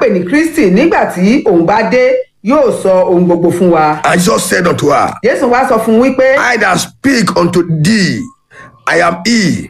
pè ní kristi nígbà tí òun bá dé yóò sọ ohun gbogbo fún wa. And Jesus said unto her, jésù wá sọ fún un wípé I that speak unto thee, I am he.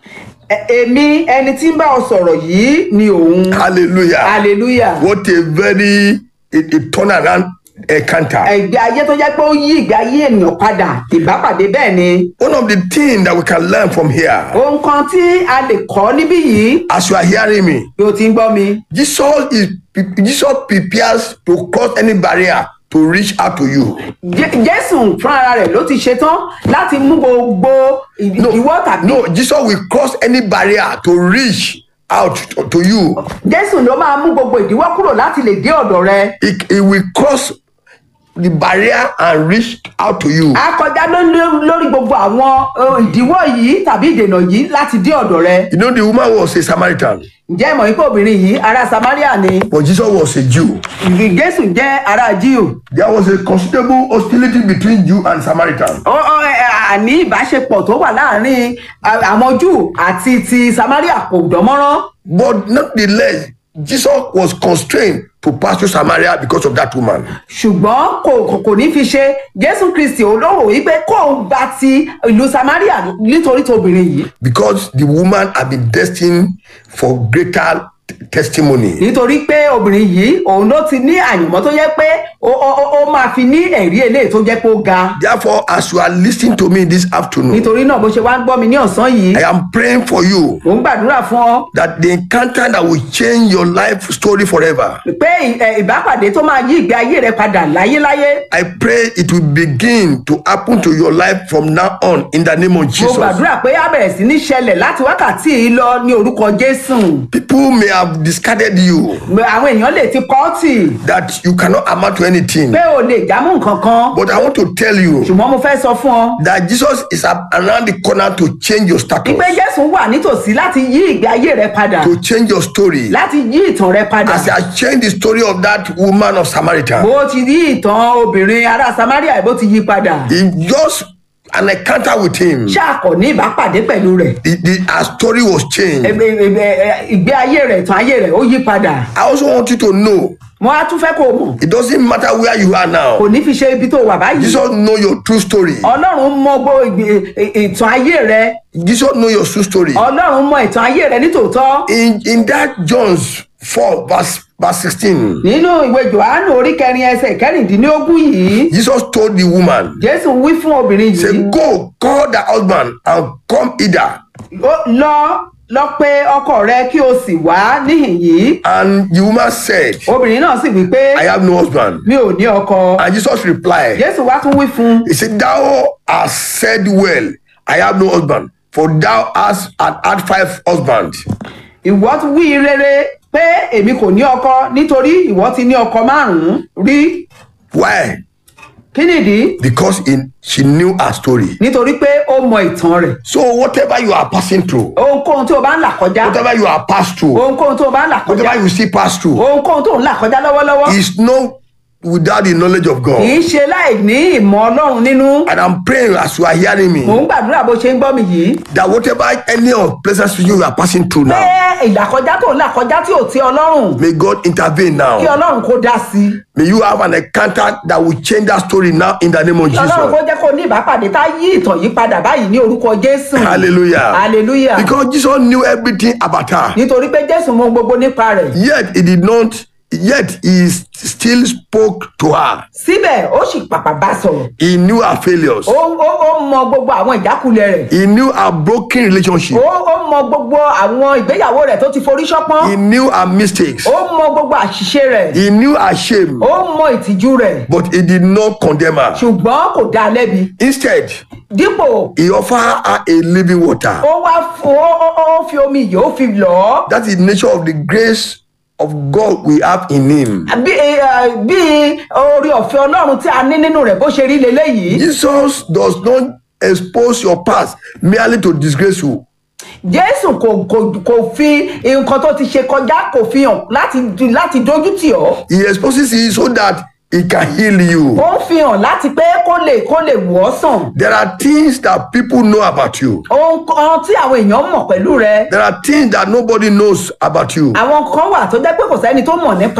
"Ẹ- èmi ẹni tí ń bá ọ sọ̀rọ̀ yìí ni òun. Hallelujah. hallelujah. What a very a, a turnaround encounter. ìgbé ayé tó jẹ́ pé ó yí ìgbé ayé ènìyàn padà ìbápàdé bẹ́ẹ̀ ni. One of the things that we can learn from here, ohun kan tí a lè kọ́ níbí yìí as you are hearing me, bí o ti ń gbọ́ mi. Jesus is Jesus prepares to cross any barrier to reach out to you. Jé- jésù fúnra rẹ̀ ló ti ṣetán láti mú gbogbo ìdíwọ́ tàbí. No, Jesus will cross any barrier to reach out to, to you. jésù ló máa mú gbogbo ìdíwọ́ kúrò láti lè dé ọ̀dọ̀ rẹ. He, he will cross the barrier and reach out to you. a kọjá ló- ló- lórí gbogbo àwọn eh, ìdíwọ́ yìí tàbí ìdènà yìí láti dé ọ̀dọ̀ rẹ. You know, the woman was a Samaritan, ǹjẹ́ ìmọ̀ wípé obìnrin yìí ará samaria ni but Jesus was a Jew. jésù jẹ́ ará jíù. There was a considerable hostility between Jew and Samaritan. Ó- ó, eh, àní ìbáṣepọ̀ tó wà láàrin ah, àwọn júù àti ti samaria kò dánmọ́rán. But nonetheless, Jesus was constrained to pass through Samaria because of that woman. ṣùgbọ́n kò kò- kò ní fi ṣe jésù kristi olówó wípé kó o gba ti ìlú samaria nítorí tó obìnrin yìí Because the woman had been destined for greater t- testimony. nítorí pé obìnrin yìí òun ló ti ní àyànmọ́ tó jẹ́ pé ó ó- ó- ó máa fi ní ẹ̀rí eléyìí tó jẹ́ pé ó ga Therefore, as you are listening to me this afternoon, nítorí náà bó ṣe wá ń gbọ́ mi ní ọ̀sán yìí I am praying for you mò ń gbàdúrà fún ọ that the encounter that will change your life story forever. pé ì- ẹ, ìbápàdé tó máa yí ìgbé ayé rẹ padà láyéláyé I pray it will begin to happen to your life from now on in the name of mo Jesus. gbàdúrà pé á bẹ̀rẹ̀ sí ní ṣẹlẹ̀ láti wákàtí yìí lọ ní orúkọ jésù People may have discarded you, àwọn èèyàn lè ti kọ́ ọ́ tì that you cannot amount to anything. pé o lè jámú nǹkan kan But I want to tell you ṣùgbọ́n mo fẹ́ sọ fún ọ that Jesus is a- around the corner to change your status, wípé jésù wà nítòsí láti yí ìgbé ayé rẹ padà to change your story. láti yí ìtàn rẹ padà As he has changed the story of that woman of Samaritan, bó ti yí ìtàn obìnrin ará samaria bó ti yí padà he just an encounter with him. ṣáàkọ ní ìbápàdé pẹ̀lú rẹ̀ The, the, her story was changed. Ẹ- ẹ- ẹ- ẹ- ìgbé ayé rẹ̀ ìtàn ayé rẹ̀ ó yí padà I also want you to know mo á tún fẹ́ kó o mọ̀ it doesn't matter where you are now. kò ní fi ṣe ibi tó wà báyìí Jesus know your true story. ọlọ́run mọ gbogbo ìgbé- ì- ìtàn ayé rẹ Jesus know your true story. ọlọ́run mọ ìtàn ayé rẹ nítòótọ́ In in that John's 4 verse verse 16, nínú ìwé johannu orí kẹrin ẹsẹ̀ kẹrìndínlógún yìí Jesus told the woman, jésù wí fún obìnrin say, yìí go call the husband and come hither. Ó- lọ lọ pé ọkọ rẹ kí o sì wá níhìn yìí And the woman said, obìnrin náà sì wí pé I have no husband. mi ò ní ọkọ And Jesus replied, jésù wá tún wí fún un He said, Thou hast said well, I have no husband, for thou hast had had five husbands. ìwọ tún wí rere pé èmi kò ní ọkọ nítorí ìwọ ti ní ọkọ márùnún rí Why? kí nìdí Because in she knew her story. nítorí pé ó mọ ìtàn rẹ̀ So whatever you are passing through, ohunkóhun tí o bá ń là kọjá whatever you are passed through, ohunkóhun tí o bá ń là kọjá whatever you still pass through, ohunkóhun tó ń là kọjá lọ́wọ́lọ́wọ́ is not without the knowledge of kì God. í ṣe láì ní ìmọ̀ ọlọ́run nínú And I'm praying as you are hearing mò me ń gbàdúrà bó ṣe ń gbọ́ mi yìí that whatever any of pleasant situation you are passing through pé now, ìlàkọjá tó ń là kọjá tí ò tí ọlọ́run may God intervene kí now. ọlọ́run kó dá sí i May you have an encounter that will change that story now in the name of kí ọlọ́run kó Jesus. jẹ́ kó ní ìbápàdé tá yí ìtàn yìí padà báyìí ní orúkọ jésù Hallelujah. hallelujah Because Jesus knew everything about her. nítorí pé jésù mọ gbogbo nípa rẹ̀ Yet he did not, yet he still spoke to her. síbẹ̀ ó sì pàpà bá sọ̀rọ̀ He knew her failures. ó ó ó mọ gbogbo àwọn ìjákulẹ̀ rẹ̀ He knew her broken relationship. ó ó mọ gbogbo àwọn ìgbéyàwó rẹ̀ tó ti forí ṣánpọ́n He knew her mistakes. ó mọ gbogbo àṣìṣe rẹ̀ He knew her shame. ó mọ ìtìjú rẹ̀ But he did not condemn her. ṣùgbọ́n kò dá a lẹ́bi Instead, dípò he offered her a living water. ó wá f- ó ó ó fi omi yìí ó fi lọ̀ ọ́ That is the nature of the grace of God we have in him. bí eh, bí orí ọ̀fẹ́ ọlọ́run tí a ní nínú rẹ̀ bó ṣe rí leléyìí Jesus does not expose your past merely to disgrace you. jésù kò kò kò fi nǹkan tó ti ṣe kọjá kò fi hàn láti láti dójú tì ọ́ He exposes it so that he can heal you. ó ń fi hàn láti pé kó lè kó lè wọ̀ ọ́ sàn There are things that people know about you. ohun kan tí àwọn èèyàn mọ̀ pẹ̀lú rẹ̀ There are things that nobody knows about you. àwọn kan wà tó jẹ́ pé kò sẹ́ni tó mọ̀ nípa